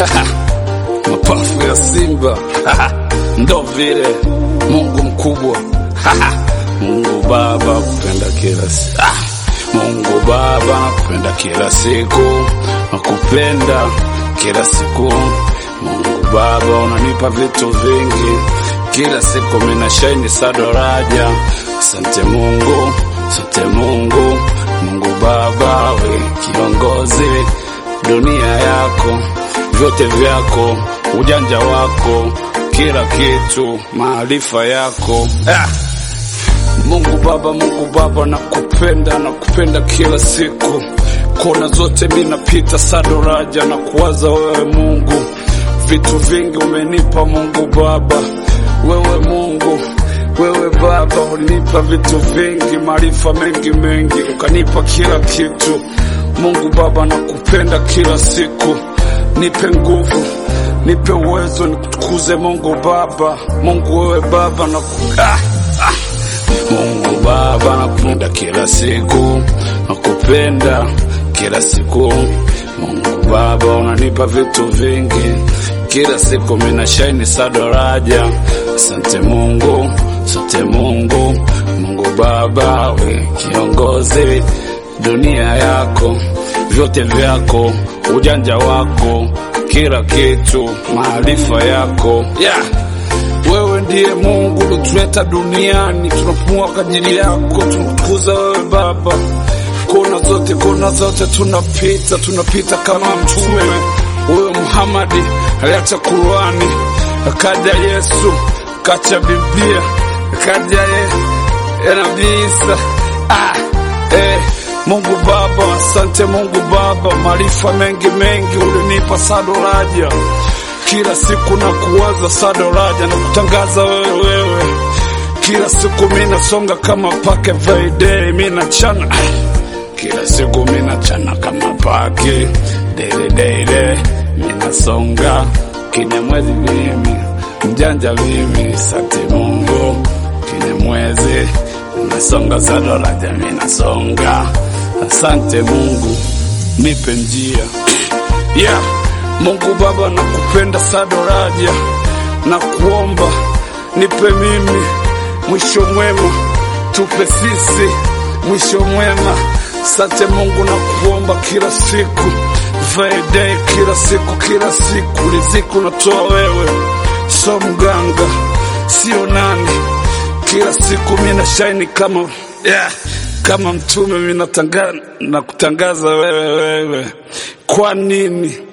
mapafu ya simba ndo vile Mungu mkubwa Mungu Baba kupenda kila siku Mungu Baba nakupenda kila siku nakupenda kila siku Mungu Baba unanipa vitu vingi kila siku mina shaini sadoraja asante Mungu asante Mungu Mungu Baba we kiongozi dunia yako vyote vyako ujanja wako kila kitu maarifa yako ah! Mungu Baba, Mungu Baba, nakupenda, nakupenda kila siku, kona zote mi napita sadoraja na kuwaza wewe Mungu, vitu vingi umenipa Mungu Baba, wewe Mungu wewe Baba ulinipa vitu vingi, maarifa mengi mengi, ukanipa kila kitu. Mungu Baba, nakupenda kila siku, nipe nguvu, nipe uwezo, nikutukuze Mungu Baba, Mungu wewe Baba naku ah, ah. Mungu Baba nakupenda kila siku, nakupenda kila siku. Mungu Baba unanipa vitu vingi kila siku, mina shaini sadoraja. Asante Mungu, asante Mungu, Mungu Baba we kiongozi dunia yako, vyote vyako, ujanja wako, kila kitu, maarifa yako yeah. Wewe ndiye Mungu ulituleta duniani, tunapumua kwa ajili yako, tunakutukuza wewe Baba. Kona zote, kona zote tunapita, tunapita kama mtume. Huyo Muhamadi aliacha Qurani, akaja Yesu, kacha Biblia, akaja ye Nabii Isa. Ah, eh, Mungu Baba, asante Mungu Baba, maarifa mengi mengi ulinipa sadoraja kila siku na kuwaza sadoraja na kutangaza wewe wewe, kila siku mina songa kama pake Friday, mina chana kila siku mina chana kama pake dele dele, mina songa kine mwezi mimi mjanja mimi, sante Mungu kine mwezi nasonga sadoraja, mina songa asante Mungu nipe njia yeah. Mungu Baba, nakupenda sadoraja na kuomba nipe mimi mwisho mwema, tupe sisi mwisho mwema. Sante Mungu na kuomba kila siku Friday, kila siku kila siku, riziki unatoa wewe, so mganga sio nani. Kila siku mina shaini kama yeah, kama mtume mina tanga, na kutangaza wewe wewe, kwa nini